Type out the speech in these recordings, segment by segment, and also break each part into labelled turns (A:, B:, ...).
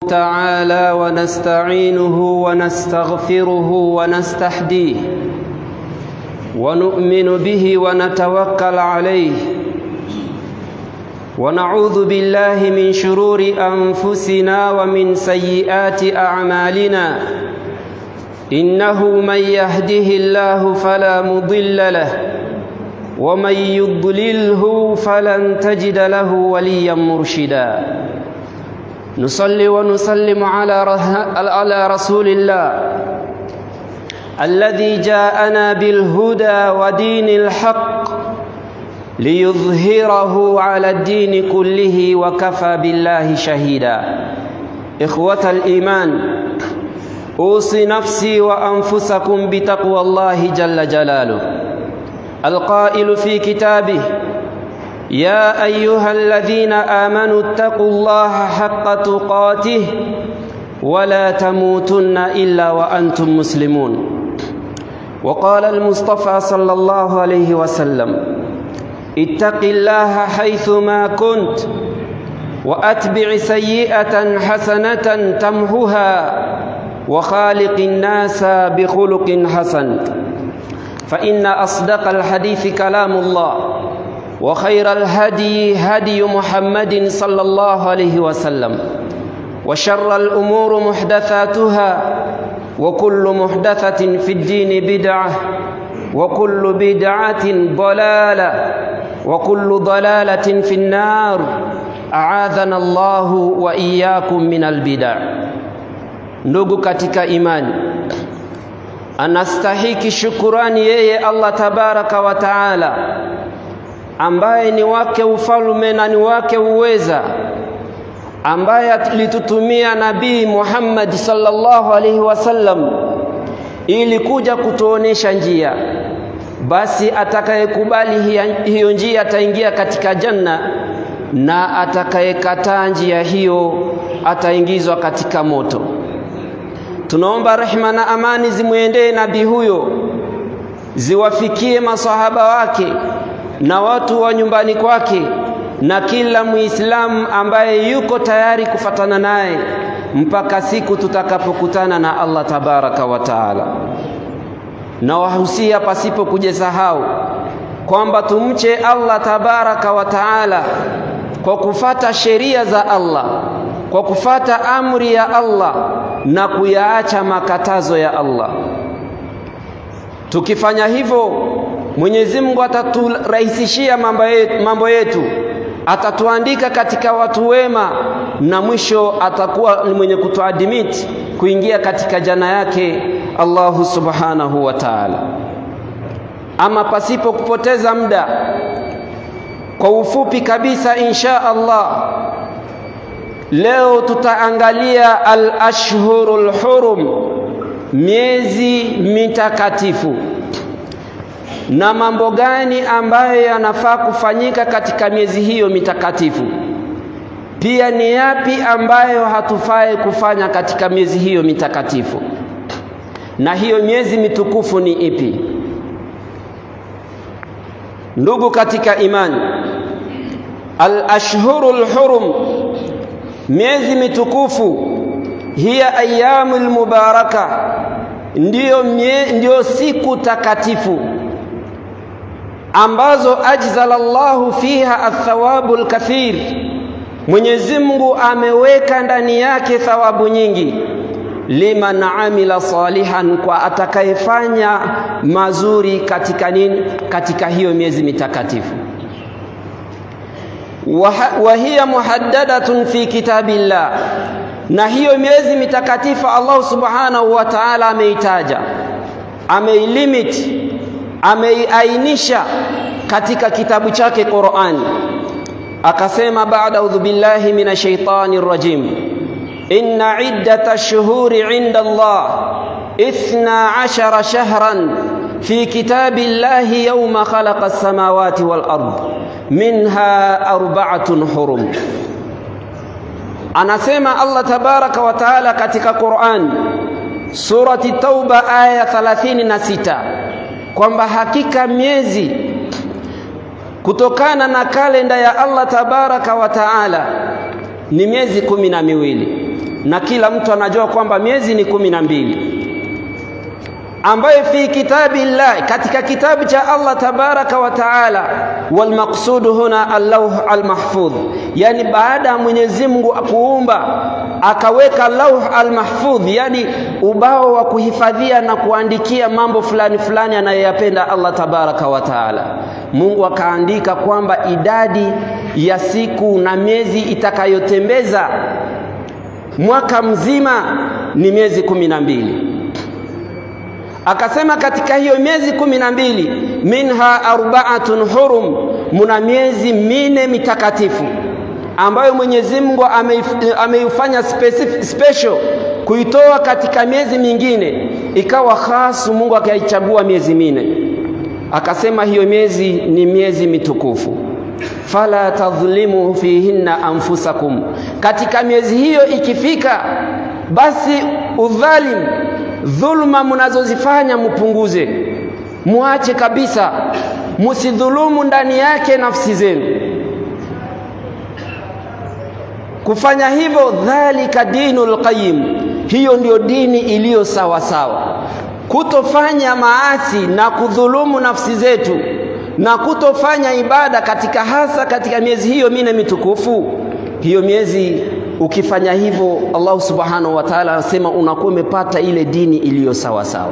A: تعالى ونستعينه ونستغفره ونستهديه ونؤمن به ونتوكل عليه ونعوذ بالله من شرور أنفسنا ومن سيئات أعمالنا إنه من يهده الله فلا مضل له ومن يضلله فلن تجد له وليا مرشدا نصلي ونسلم على على رسول الله الذي جاءنا بالهدى ودين الحق ليظهره على الدين كله وكفى بالله شهيدا إخوة الإيمان أوصي نفسي وأنفسكم بتقوى الله جل جلاله القائل في كتابه يا أيها الذين آمنوا اتقوا الله حق تقاته ولا تموتن إلا وأنتم مسلمون وقال المصطفى صلى الله عليه وسلم اتق الله حيثما كنت وأتبع سيئة حسنة تمحها وخالق الناس بخلق حسن فإن أصدق الحديث كلام الله وخير الهدي هدي محمد صلى الله عليه وسلم وشر الأمور محدثاتها وكل محدثة في الدين بدعة وكل بدعة ضلالة وكل ضلالة في النار أعاذنا الله وإياكم من البدع ndugu katika imani anastahiki shukurani yeye Allah tabaraka wa taala ambaye ni wake ufalme na ni wake uweza ambaye alitutumia nabii Muhammad sallallahu alaihi wasallam ili kuja kutuonesha njia basi atakayekubali hiyo njia ataingia katika janna na atakayekataa njia hiyo ataingizwa katika moto tunaomba rehma na amani zimwendee nabii huyo ziwafikie masahaba wake na watu wa nyumbani kwake na kila muislamu ambaye yuko tayari kufatana naye mpaka siku tutakapokutana na Allah tabaraka wa taala. Na wahusia pasipo kujisahau kwamba tumche Allah tabaraka wa taala kwa kufata sheria za Allah, kwa kufata amri ya Allah na kuyaacha makatazo ya Allah. Tukifanya hivyo, Mwenyezi Mungu ataturahisishia mambo yetu, atatuandika katika watu wema, na mwisho atakuwa ni mwenye kutuadimiti kuingia katika jana yake Allahu subhanahu wa ta'ala. Ama pasipo kupoteza muda, kwa ufupi kabisa, insha Allah, leo tutaangalia al-ashhurul hurum, miezi mitakatifu na mambo gani ambayo yanafaa kufanyika katika miezi hiyo mitakatifu. Pia ni yapi ambayo hatufai kufanya katika miezi hiyo mitakatifu, na hiyo miezi mitukufu ni ipi? Ndugu katika imani, al-ashhurul hurum, miezi mitukufu, hiya ayyamul mubaraka, ndiyo, mie, ndiyo siku takatifu ambazo ajzala Allahu fiha athawabu alkathir, Mwenyezi Mungu ameweka ndani yake thawabu nyingi, liman amila salihan, kwa atakayefanya mazuri katika nini, katika hiyo miezi mitakatifu. wa hiya muhaddadatun fi kitabillah, na hiyo miezi mitakatifu Allah subhanahu wa ta'ala ameitaja, ameilimit ameiainisha katika kitabu chake Qur'an, akasema baada audhu billahi minash shaitani rrajim, inna iddata shuhuri inda Allah ithna ashara shahran fi kitabi llahi yawma khalaqa as-samawati wal ard minha arba'atun hurum. Anasema Allah tabaraka wa taala katika Qur'an surati Tauba aya 36 kwamba hakika miezi kutokana na kalenda ya Allah tabaraka wa taala ni miezi kumi na miwili na kila mtu anajua kwamba miezi ni kumi na mbili ambayo fi kitabi llah katika kitabu cha Allah tabaraka wa taala walmaqsudu huna allauh almahfudh yani baada ya Mwenyezi Mungu kuumba akaweka lauh almahfudh yani ubao wa kuhifadhia na kuandikia mambo fulani fulani anayoyapenda Allah tabaraka wa taala Mungu akaandika kwamba idadi ya siku na miezi itakayotembeza mwaka mzima ni miezi kumi na mbili akasema katika hiyo miezi kumi na mbili minha arbaatun hurum, muna miezi mine mitakatifu ambayo Mwenyezi Mungu ameifanya special kuitoa katika miezi mingine ikawa khasu, Mungu akaichagua miezi mine, akasema hiyo miezi ni miezi mitukufu fala tadhlimu fihinna anfusakum, katika miezi hiyo ikifika, basi udhalim dhulma mnazozifanya mupunguze, muache kabisa, musidhulumu ndani yake nafsi zenu. Kufanya hivyo, dhalika dinul qayyim, hiyo ndiyo dini iliyo sawa sawa. Kutofanya maasi na kudhulumu nafsi zetu na kutofanya ibada katika hasa katika miezi hiyo mine mitukufu, hiyo miezi ukifanya hivyo Allah subhanahu wa ta'ala anasema unakuwa umepata ile dini iliyo sawa sawa.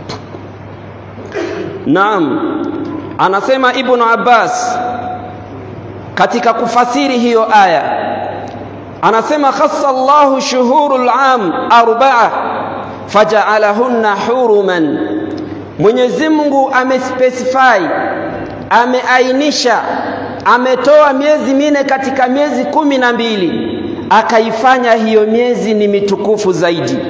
A: Naam, anasema Ibn Abbas katika kufasiri hiyo aya anasema khassa Allahu shuhurul am arba'a faja'alahunna huruman, Mwenyezi Mungu amespecify, ameainisha, ametoa miezi mine katika miezi kumi na mbili akaifanya hiyo miezi ni mitukufu zaidi.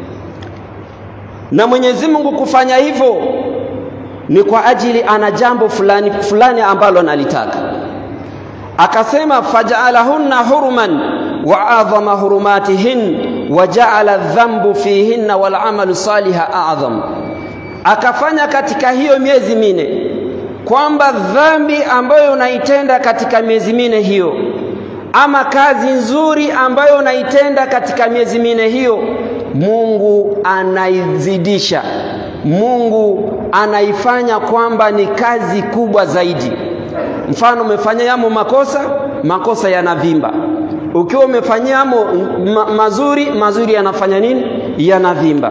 A: Na Mwenyezi Mungu kufanya hivyo ni kwa ajili ana jambo fulani fulani ambalo analitaka. Akasema faja'alahunna huruman wa adhama hurumatihin wa ja'ala dhambu fihinna wal amalu saliha a'zam, akafanya katika hiyo miezi mine kwamba dhambi ambayo unaitenda katika miezi mine hiyo ama kazi nzuri ambayo unaitenda katika miezi mine hiyo, Mungu anaizidisha, Mungu anaifanya kwamba ni kazi kubwa zaidi. Mfano, umefanya yamo makosa, makosa yanavimba. Ukiwa umefanyia yamo ma mazuri, mazuri yanafanya nini? Yanavimba.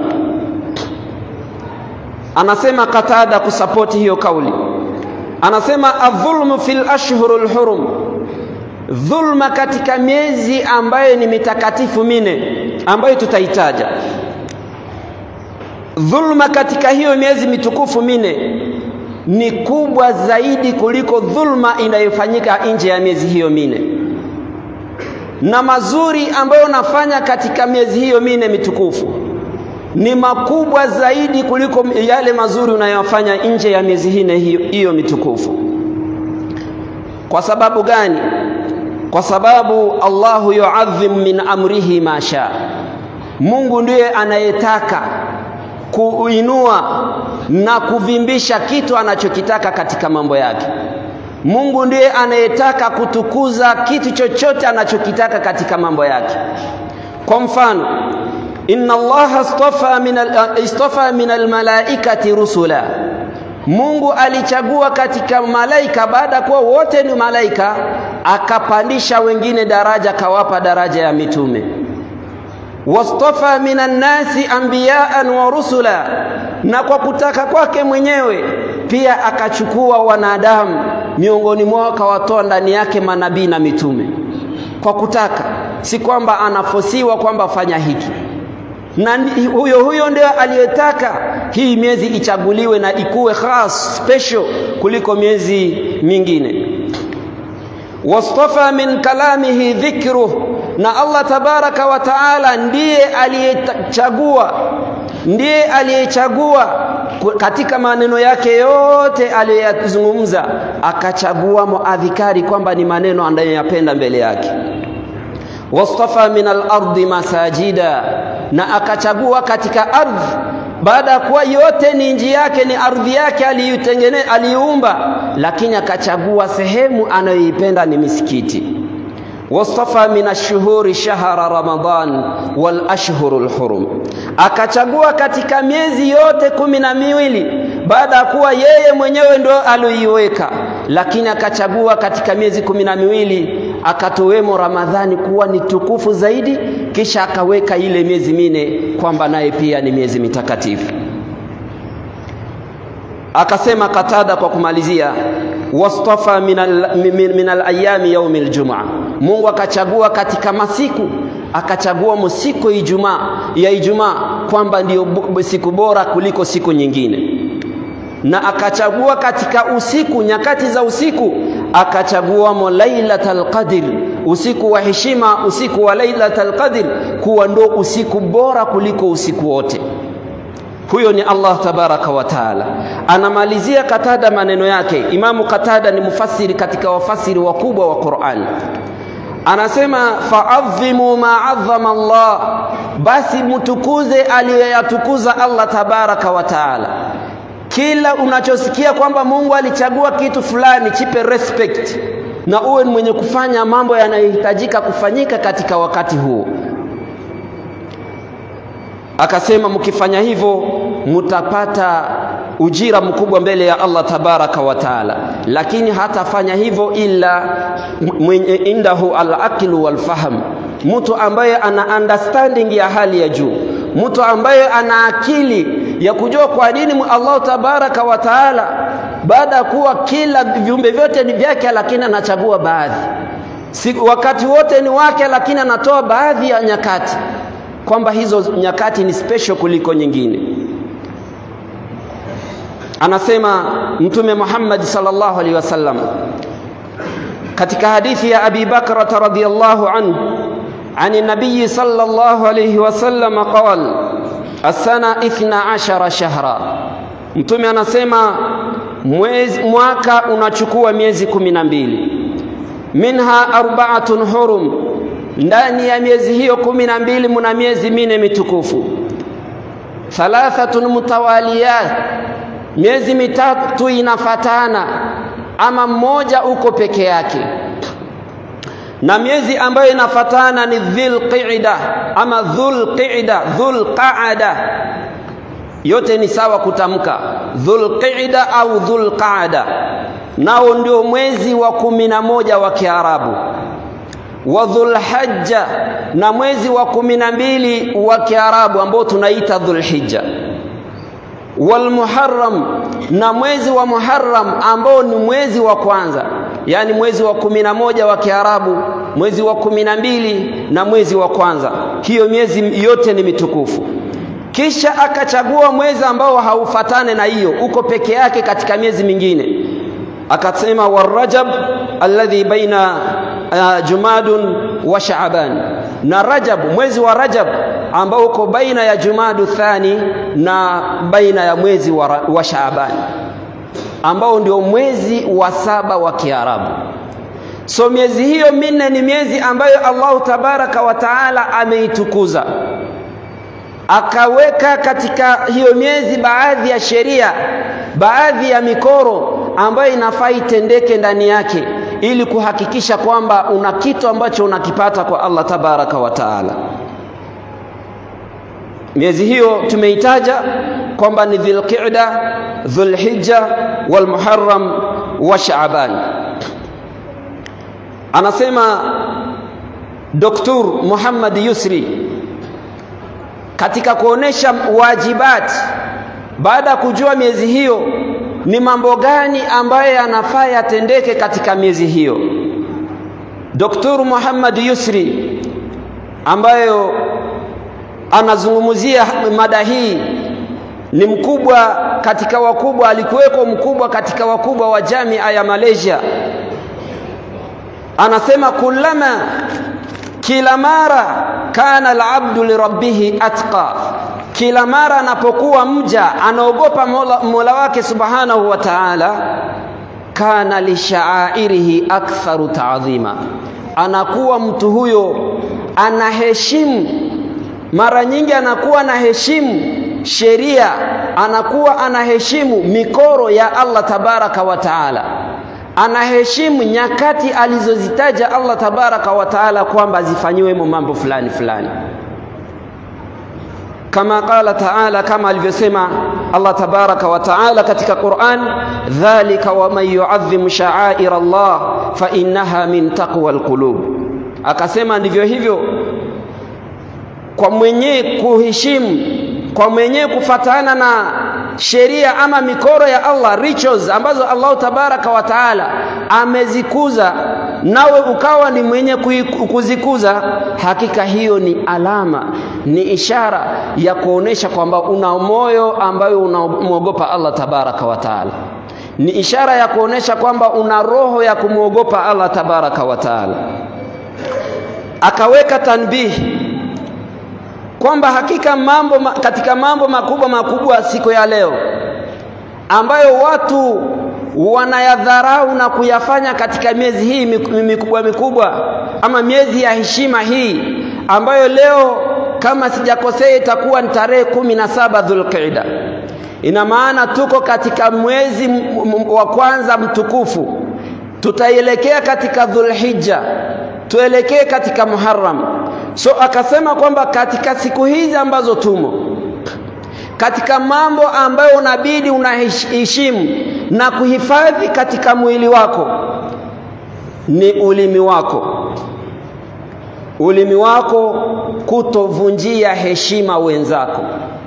A: Anasema Katada kusapoti hiyo kauli, anasema adhulmu fil ashhurul hurum dhulma katika miezi ambayo ni mitakatifu mine ambayo tutaitaja. Dhulma katika hiyo miezi mitukufu mine ni kubwa zaidi kuliko dhulma inayofanyika nje ya miezi hiyo mine, na mazuri ambayo unafanya katika miezi hiyo mine mitukufu ni makubwa zaidi kuliko yale mazuri unayofanya nje ya miezi hine hiyo, hiyo mitukufu. Kwa sababu gani? Kwa sababu Allahu yuadhim min amrihi ma sha, Mungu ndiye anayetaka kuinua na kuvimbisha kitu anachokitaka katika mambo yake. Mungu ndiye anayetaka kutukuza kitu chochote anachokitaka katika mambo yake. Kwa mfano, inna Allaha istafa min istafa min almalaikati rusula, Mungu alichagua katika malaika, baada ya kuwa wote ni malaika, akapandisha wengine daraja, akawapa daraja ya mitume. Wastafa minan nasi anbiyaan wa rusula, na kwa kutaka kwake mwenyewe pia akachukua wanadamu miongoni mwao akawatoa ndani yake manabii na mitume, kwa kutaka, si kwamba anafosiwa kwamba fanya hiki na huyo huyo ndio aliyetaka hii miezi ichaguliwe na ikuwe khas special kuliko miezi mingine. Wastafa min kalamihi dhikruh, na Allah tabaraka wa taala ndiye aliyechagua, ndiye aliyechagua katika maneno yake yote aliyoyazungumza, akachagua muadhikari kwamba ni maneno anayoyapenda mbele yake. Wastafa min al-ardi masajida na akachagua katika ardhi, baada ya kuwa yote ni nji yake, ni ardhi yake aliiumba, lakini akachagua sehemu anayoipenda ni misikiti. wastafa min ashhuri shahra ramadan wal ashhurul hurum, akachagua katika miezi yote kumi na miwili baada ya kuwa yeye mwenyewe ndo aloiweka, lakini akachagua katika miezi kumi na miwili akatowemo Ramadhani kuwa ni tukufu zaidi, kisha akaweka ile miezi mine kwamba naye pia ni miezi mitakatifu. Akasema Katada kwa kumalizia, wastafa min alayami yaumi aljumaa, Mungu akachagua katika masiku akachagua msiku Ijumaa ya Ijumaa kwamba ndiyo siku bora kuliko siku nyingine, na akachagua katika usiku, nyakati za usiku akachagua mo lailatul qadr, usiku wa heshima, usiku wa lailatul qadr kuwa ndo usiku bora kuliko usiku wote. Huyo ni Allah tabaraka wa taala. Anamalizia Katada maneno yake. Imamu Katada ni mufasiri katika wafasiri wakubwa wa Qur'an. Anasema faadhimu ma adhama Allah, basi mtukuze aliyoyatukuza Allah tabaraka wa taala. Kila unachosikia kwamba Mungu alichagua kitu fulani, chipe respect na uwe ni mwenye kufanya mambo yanayohitajika kufanyika katika wakati huo. Akasema mkifanya hivyo mutapata ujira mkubwa mbele ya Allah tabaraka wa taala, lakini hatafanya hivyo ila mwenye indahu al-aqlu wal fahm, mtu ambaye ana understanding ya hali ya juu, mtu ambaye ana akili ya kujua kwa nini Allah tabaraka wa taala baada ya kuwa kila viumbe vyote ni vyake, lakini anachagua baadhi si, wakati wote ni wake, lakini anatoa baadhi ya nyakati kwamba hizo nyakati ni special kuliko nyingine. Anasema Mtume Muhammad sallallahu alaihi wasallam katika hadithi ya Abi Bakrata radhiyallahu anhu ani nabii sallallahu alaihi wasallam qala asana ithna ashara shahra, Mtume anasema mwezi, mwaka unachukua miezi kumi na mbili minha arbaatun hurum ndani ya miezi hiyo kumi na mbili muna miezi mine mitukufu, thalathatun mutawaliyat, miezi mitatu inafatana ama mmoja uko peke yake, na miezi ambayo inafatana ni dhulqida ama dhulqida, dhulqaada, yote ni sawa kutamka, dhulqida au dhulqaada, nao ndio mwezi wa kumi na moja wa Kiarabu wa dhulhajja na mwezi wa kumi na mbili wa Kiarabu ambao tunaita Dhulhijja, walmuharram na mwezi wa Muharram ambao ni mwezi wa kwanza, yaani mwezi wa kumi na moja wa Kiarabu, mwezi wa kumi na mbili na mwezi wa kwanza. Hiyo miezi yote ni mitukufu. Kisha akachagua mwezi ambao haufatane na hiyo, uko peke yake katika miezi mingine, akasema warajab alladhi baina Uh, Jumadun wa Shaaban na Rajab, mwezi wa Rajab ambao uko baina ya Jumadu thani na baina ya mwezi wa, wa Shaaban ambao ndio mwezi wa saba wa Kiarabu. So miezi hiyo minne ni miezi ambayo Allahu tabaraka wa taala ameitukuza, akaweka katika hiyo miezi baadhi ya sheria, baadhi ya mikoro ambayo inafaa itendeke ndani yake ili kuhakikisha kwamba una kitu ambacho unakipata kwa Allah tabaraka wa taala. Miezi hiyo tumeitaja kwamba ni Dhulqa'da, Dhulhijja, walmuharram wa Shaaban. Anasema Dr. Muhammad Yusri katika kuonesha wajibat, baada ya kujua miezi hiyo ni mambo gani ambayo yanafaa yatendeke katika miezi hiyo. Dr. Muhammad Yusri ambayo anazungumzia mada hii ni mkubwa katika wakubwa, alikuweko mkubwa katika wakubwa wa jamia ya Malaysia. Anasema kullama, kila mara kana alabdu lirabbihi atqa kila mara anapokuwa mja anaogopa mola, mola wake subhanahu wa ta'ala, kana lishaairihi aktharu taadhima, anakuwa mtu huyo anaheshimu, mara nyingi anakuwa anaheshimu sheria, anakuwa anaheshimu mikoro ya Allah tabaraka wa taala, anaheshimu nyakati alizozitaja Allah tabaraka wa taala kwamba zifanyiwemo mambo fulani fulani kama qala taala kama alivyosema Allah tabaraka wa taala katika Qur'an dhalika wa man yu'adhim sha'air Allah fa innaha min taqwa alqulub akasema ndivyo hivyo kwa mwenye kuheshimu kwa mwenye kufatana na sheria ama mikoro ya Allah rituals ambazo Allah tabaraka wa taala amezikuza nawe ukawa ni mwenye kuzikuza hakika hiyo ni alama ni ishara ya kuonesha kwamba una moyo ambayo unamwogopa Allah tabaraka wa taala ni ishara ya kuonesha kwamba una roho ya kumwogopa Allah tabaraka wa taala akaweka tanbihi kwamba hakika mambo katika mambo makubwa makubwa siku ya leo ambayo watu wanayadharau na kuyafanya katika miezi hii mikubwa mikubwa ama miezi ya heshima hii ambayo leo kama sijakosea itakuwa ni tarehe kumi na saba Dhulqaida. Ina maana tuko katika mwezi wa kwanza mtukufu, tutaelekea katika Dhulhijja, tuelekee katika Muharram. So akasema kwamba katika siku hizi ambazo tumo katika mambo ambayo unabidi unaheshimu na kuhifadhi katika mwili wako ni ulimi wako. Ulimi wako kutovunjia heshima wenzako,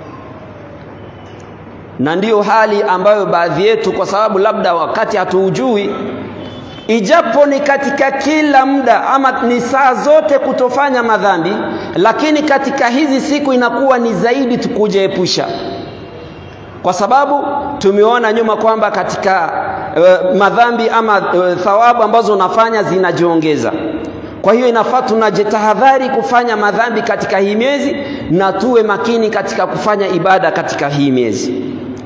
A: na ndiyo hali ambayo baadhi yetu, kwa sababu labda wakati hatuujui, ijapo ni katika kila muda ama ni saa zote kutofanya madhambi, lakini katika hizi siku inakuwa ni zaidi tukujiepusha kwa sababu tumeona nyuma kwamba katika uh, madhambi ama uh, thawabu ambazo unafanya zinajiongeza. Kwa hiyo inafaa tunajitahadhari kufanya madhambi katika hii miezi na tuwe makini katika kufanya ibada katika hii miezi.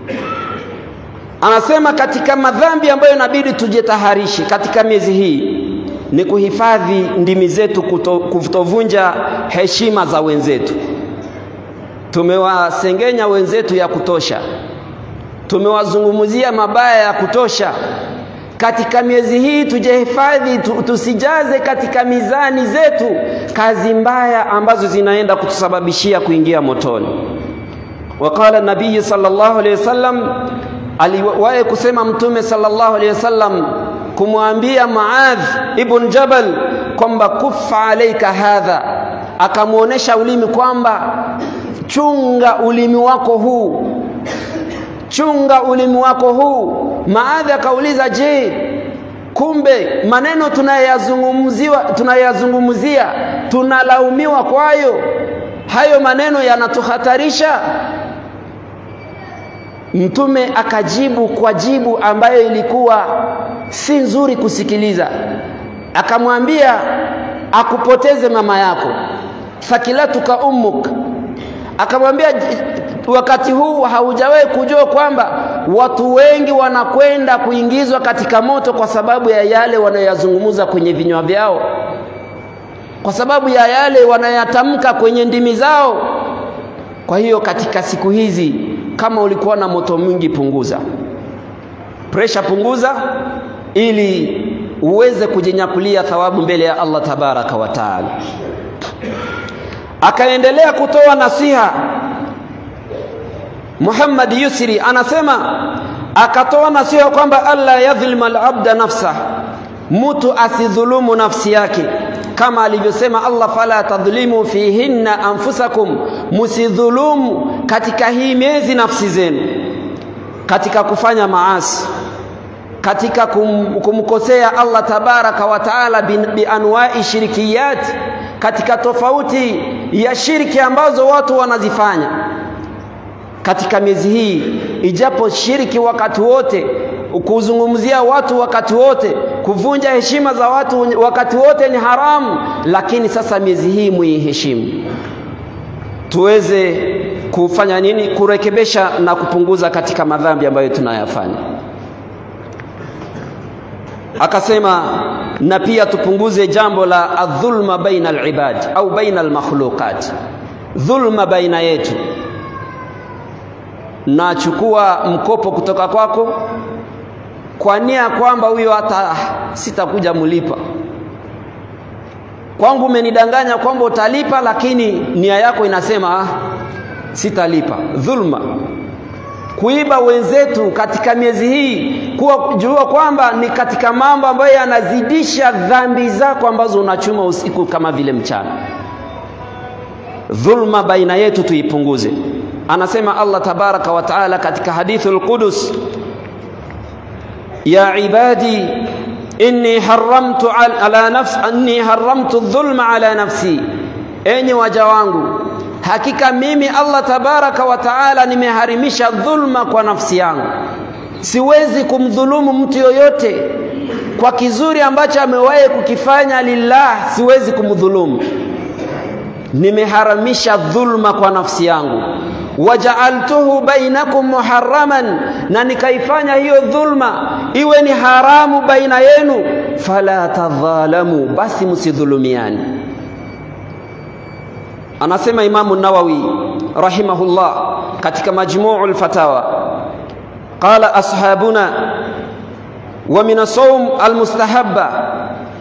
A: Anasema katika madhambi ambayo inabidi tujitaharishe katika miezi hii ni kuhifadhi ndimi zetu, kutovunja heshima za wenzetu. Tumewasengenya wenzetu ya kutosha, tumewazungumzia mabaya ya kutosha. Katika miezi hii tujihifadhi, tusijaze katika mizani zetu kazi mbaya ambazo zinaenda kutusababishia kuingia motoni. Waqala nabii sallallahu alaihi wasallam, aliwahi kusema Mtume sallallahu alaihi wasallam kumwambia Muadh ibn Jabal kwamba kufa alaika hadha, akamwonyesha ulimi kwamba chunga ulimi wako huu, chunga ulimi wako huu. Maadhi akauliza, je, kumbe maneno tunayazungumziwa tunayazungumzia tunalaumiwa kwayo? Hayo maneno yanatuhatarisha? Mtume akajibu kwa jibu ambayo ilikuwa si nzuri kusikiliza, akamwambia akupoteze mama yako, thakilatuka ummuk akamwambia wakati huu haujawahi kujua kwamba watu wengi wanakwenda kuingizwa katika moto kwa sababu ya yale wanayoyazungumza kwenye vinywa vyao, kwa sababu ya yale wanayatamka kwenye ndimi zao. Kwa hiyo katika siku hizi, kama ulikuwa na moto mwingi, punguza presha, punguza ili uweze kujinyakulia thawabu mbele ya Allah tabaraka wa taala. Akaendelea kutoa nasiha. Muhammad Yusri anasema akatoa nasiha kwamba alla yadhlima alabda nafsa, mtu asidhulumu nafsi yake, kama alivyosema Allah, fala tadhlimu fihinna anfusakum, musidhulumu katika hii miezi nafsi zenu, katika kufanya maasi, katika kum, kumkosea Allah tabaraka wa taala bianwai shirikiyati katika tofauti ya shirki ambazo watu wanazifanya katika miezi hii, ijapo shirki wakati wote, kuzungumzia watu wakati wote, kuvunja heshima za watu wakati wote ni haramu, lakini sasa miezi hii muiheshimu, tuweze kufanya nini? Kurekebesha na kupunguza katika madhambi ambayo tunayafanya. Akasema na pia tupunguze jambo la adhulma baina alibad au baina almakhluqat, dhulma baina yetu. Nachukua mkopo kutoka kwako, kwa nia kwamba huyo hata sitakuja mlipa kwangu umenidanganya kwamba utalipa lakini nia yako inasema ah, sitalipa dhulma kuiba wenzetu katika miezi hii kuwa jua kwamba ni katika mambo ambayo yanazidisha dhambi zako ambazo unachuma usiku kama vile mchana dhulma baina yetu tuipunguze anasema Allah tabaraka wa taala katika hadithul qudus ya ibadi inni haramtu ala nafsi anni haramtu dhulma ala nafsi enyi waja wangu hakika mimi Allah tabaraka wa taala nimeharimisha dhulma kwa nafsi yangu siwezi kumdhulumu mtu yoyote kwa kizuri ambacho amewahi kukifanya lillah siwezi kumdhulumu nimeharamisha dhulma kwa nafsi yangu wajaaltuhu bainakum muharraman na nikaifanya hiyo dhulma iwe ni haramu baina yenu fala tadhalamu basi msidhulumiani anasema imamu nawawi rahimahullah katika majmuu lfatawa qala ashabuna wa min asawm almustahabba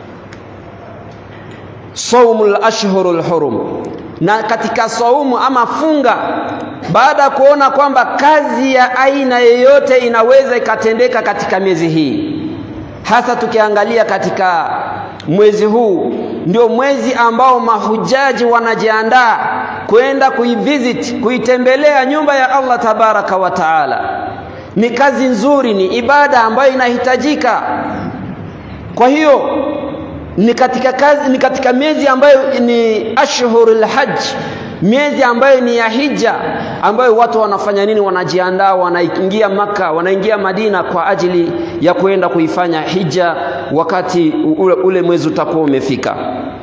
A: saumu lashhuru lhurum na katika saumu ama funga baada ya kuona kwamba kazi ya aina yeyote inaweza ikatendeka katika miezi hii hasa tukiangalia katika mwezi huu ndio mwezi ambao mahujaji wanajiandaa kwenda kuivisit kuitembelea nyumba ya Allah tabaraka wa taala ni kazi nzuri ni ibada ambayo inahitajika kwa hiyo ni katika kazi, ni katika miezi ambayo ni ashhurul hajj miezi ambayo ni ya hija ambayo watu wanafanya nini wanajiandaa wanaingia maka wanaingia madina kwa ajili ya kwenda kuifanya hija wakati ule, ule mwezi utakuwa umefika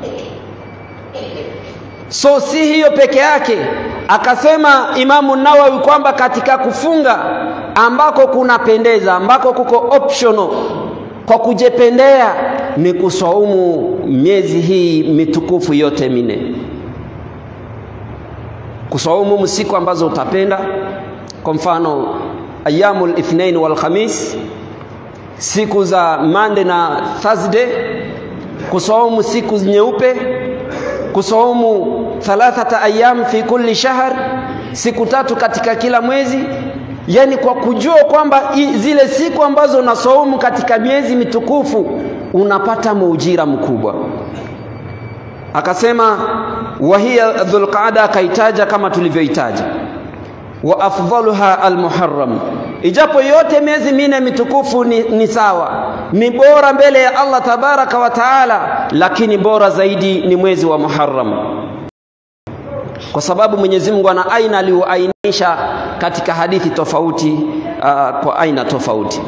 A: so si hiyo peke yake akasema imamu nawawi kwamba katika kufunga ambako kunapendeza ambako kuko optional kwa kujependea ni kusaumu miezi hii mitukufu yote minne kusaumu siku ambazo utapenda kwa mfano ayamul ithnain wal khamis siku za Monday na Thursday kusaumu siku nyeupe kusaumu thalathata ayam fi kulli shahr siku tatu katika kila mwezi yani kwa kujua kwamba zile siku ambazo unasaumu katika miezi mitukufu unapata muujira mkubwa akasema wahiya dhulqaada akaitaja kama tulivyoitaja wa afdaluha almuharram ijapo yote miezi minne mitukufu ni, ni sawa ni bora mbele ya Allah tabaraka wa taala lakini bora zaidi ni mwezi wa Muharram kwa sababu Mwenyezi Mungu ana aina aliyoainisha katika hadithi tofauti uh, kwa aina tofauti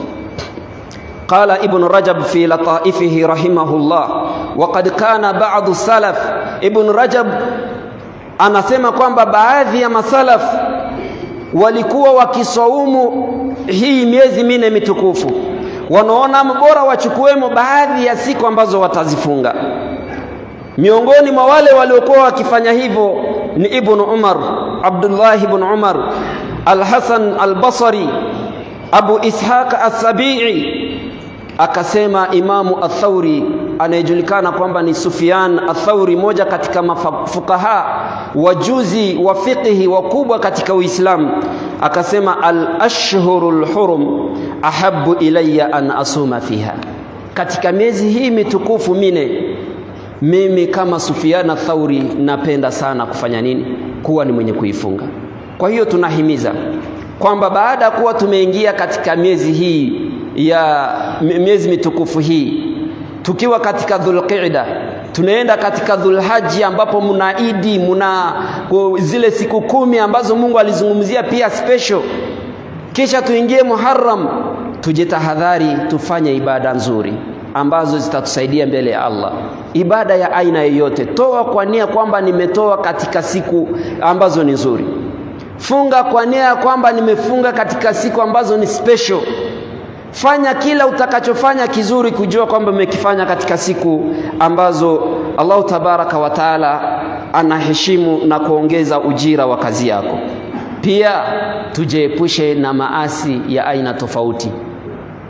A: قال ابن رجب في لطائفه رحمه الله وقد كان بعض السلف ابن رجب anasema kwamba baadhi ya masalaf walikuwa wakisaumu hii miezi minne mitukufu wanaona bora wachukuemo baadhi ya siku ambazo watazifunga miongoni mwa wale waliokuwa wakifanya hivyo ni ibn Umar Abdullah ibn Umar Al-Hasan Al-Basri Abu Ishaq As-Sabi'i akasema Imamu Athauri anayejulikana kwamba ni Sufyan Athauri, moja katika mafukaha wajuzi wa fiqhi wakubwa katika Uislamu, akasema al-ashhurul hurum ahabbu ilayya an asuma fiha, katika miezi hii mitukufu mine mimi kama Sufyan Athauri napenda sana kufanya nini? Kuwa ni mwenye kuifunga. Kwa hiyo tunahimiza kwamba baada ya kuwa tumeingia katika miezi hii ya miezi mitukufu hii tukiwa katika Dhulqa'da tunaenda katika Dhulhaji ambapo muna Idi muna zile siku kumi ambazo Mungu alizungumzia pia special kisha tuingie Muharram tujitahadhari tufanye ibada nzuri ambazo zitatusaidia mbele ya Allah ibada ya aina yoyote toa kwa nia kwamba nimetoa katika siku ambazo ni nzuri funga kwa nia ya kwamba nimefunga katika siku ambazo ni special fanya kila utakachofanya kizuri kujua kwamba umekifanya katika siku ambazo Allahu tabaraka wa taala anaheshimu na kuongeza ujira wa kazi yako pia tujiepushe na maasi ya aina tofauti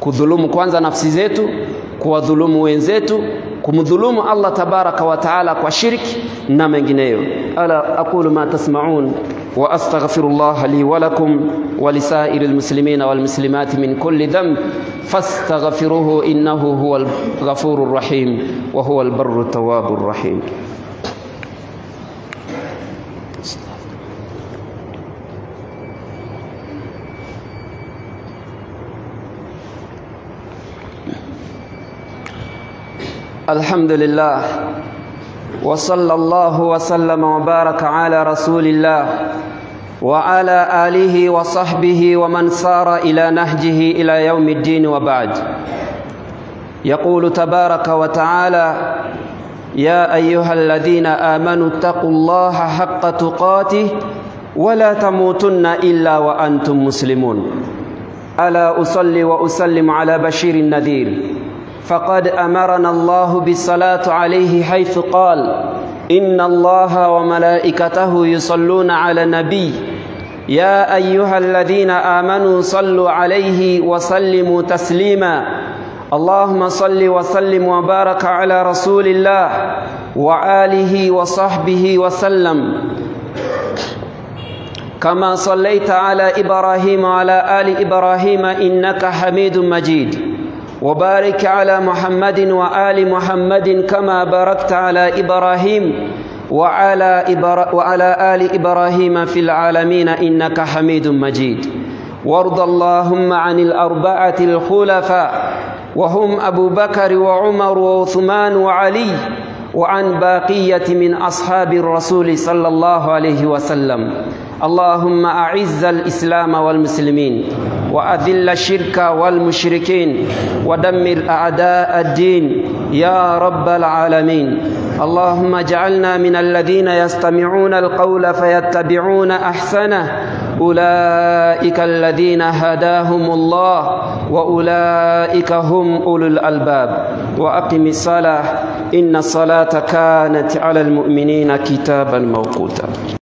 A: kudhulumu kwanza nafsi zetu, kuwadhulumu wenzetu, kumdhulumu Allah tabaraka wa taala kwa shirki na mengineyo. Ala aqulu ma tasmaun wa astaghfirullah li wa lakum wa lisairil muslimina wal muslimati min kulli dhanb fastaghfiruhu innahu huwal ghafurur rahim wa huwal barru tawwabur rahim. الحمد لله وصلى الله وسلم وبارك على رسول الله وعلى آله وصحبه ومن سار إلى نهجه إلى يوم الدين وبعد يقول تبارك وتعالى يا أيها الذين آمنوا اتقوا الله حق تقاته ولا تموتن إلا وأنتم مسلمون ألا أصلي وأسلم على بشير النذير فقد امرنا الله بالصلاه عليه حيث قال ان الله وملائكته يصلون على النبي يا ايها الذين امنوا صلوا عليه وسلموا تسليما اللهم صل وسلم وبارك على رسول الله وآله وصحبه وسلم كما صليت على ابراهيم وعلى ال ابراهيم انك حميد مجيد وبارك على محمد وآل محمد كما باركت على إبراهيم وعلى, إبرا وعلى آل إبراهيم في العالمين إنك حميد مجيد وارض اللهم عن الأربعة الخلفاء وهم أبو بكر وعمر وعثمان وعلي وعن باقية من أصحاب الرسول صلى الله عليه وسلم اللهم أعز الإسلام والمسلمين وأذل الشرك والمشركين ودمر أعداء الدين يا رب العالمين اللهم اجعلنا من الذين يستمعون القول فيتبعون أحسنه أولئك الذين هداهم الله وأولئك هم أولو الألباب وأقم الصلاة إن الصلاة كانت على المؤمنين كتابا موقوتا